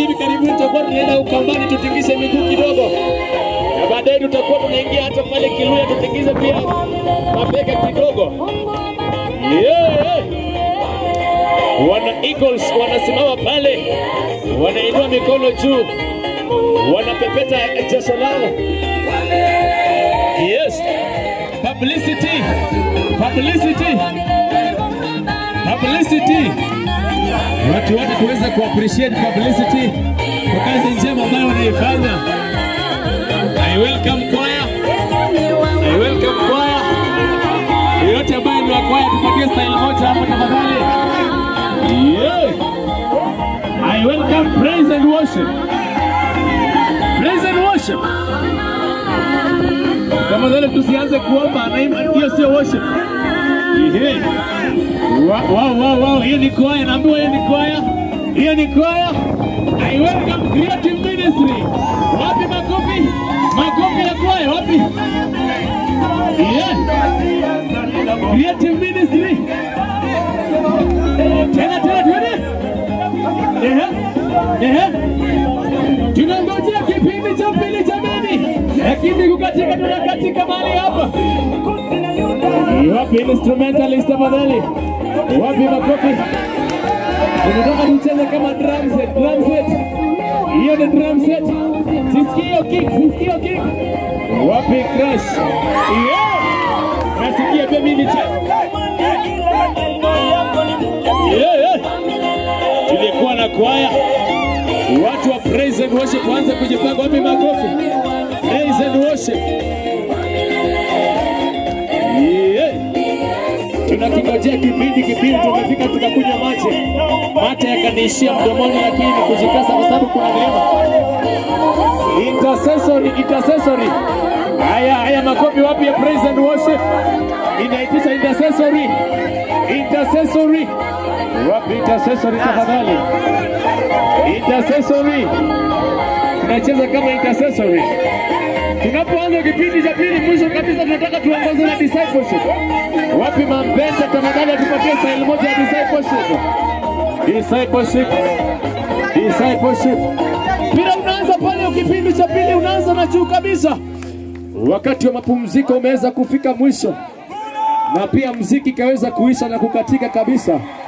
hivi karibuni tutakuwa tunaenda Ukambani tutingishe miguu kidogo, na baadaye tutakuwa tunaingia hata pale Kiluya tutingize pia mabega kidogo. Yeah. Wana Eagles wanasimama pale, wanainua mikono juu, wanapepeta jasho lao. Yes. Publicity. Publicity. Publicity. Watu wote tuweze kuappreciate publicity kwa kazi njema ambayo wanaifanya. I welcome choir. I welcome choir. Yote ambaye ni wa choir tupatie style moja hapo tafadhali. Yeah. I welcome praise and worship. Praise and worship. Tafadhali tusianze kuomba na hiyo sio worship. Ehe. Wow, wow, wow, wow. Hiyo ni kwaya, naambiwa hiyo ni kwaya. Hiyo ni kwaya. I welcome creative ministry. Wapi makofi? Makofi ya kwaya wapi? Yeah. Creative ministry. Tena tena twende. Ehe. Ehe. Tunangojea kipindi cha pili jamani. Lakini kukatika tunakatika mahali hapa. Wapi instrumentalist tafadhali? Wapi makofi? Tunataka tucheze kama drum set, drum set. Hiyo ni drum set. Sisikie hiyo kick, sisikie hiyo kick. Wapi crash? Yeah. Nasikia pia mimi nicheze. Yeah, yeah. Tulikuwa na kwaya. Watu wa praise and worship waanze kujipanga. Wapi makofi? Praise and worship. Yeah. Tunakingojea kipindi kipindi, tumefika tukakunywa maji, mate yakaniishia mdomoni, lakini kujikasa kwa sababu kuna neema. Intercessory, intercessory. Haya, haya makofi wapi ya praise and worship? Inaitisha intercessory, intercessory. Wapi intercessory tafadhali? Intercessory. Tunacheza kama intercessory. Tunapoanza kipindi cha pili, mwisho kabisa, tunataka tuongoze na discipleship. Wapi mampenda, tafadhali atupatie style moja ya discipleship. Discipleship, discipleship. Mpira unaanza pale, kipindi cha pili unaanza na juu kabisa. Wakati wa mapumziko umeweza kufika mwisho, na pia mziki kaweza kuisha na kukatika kabisa.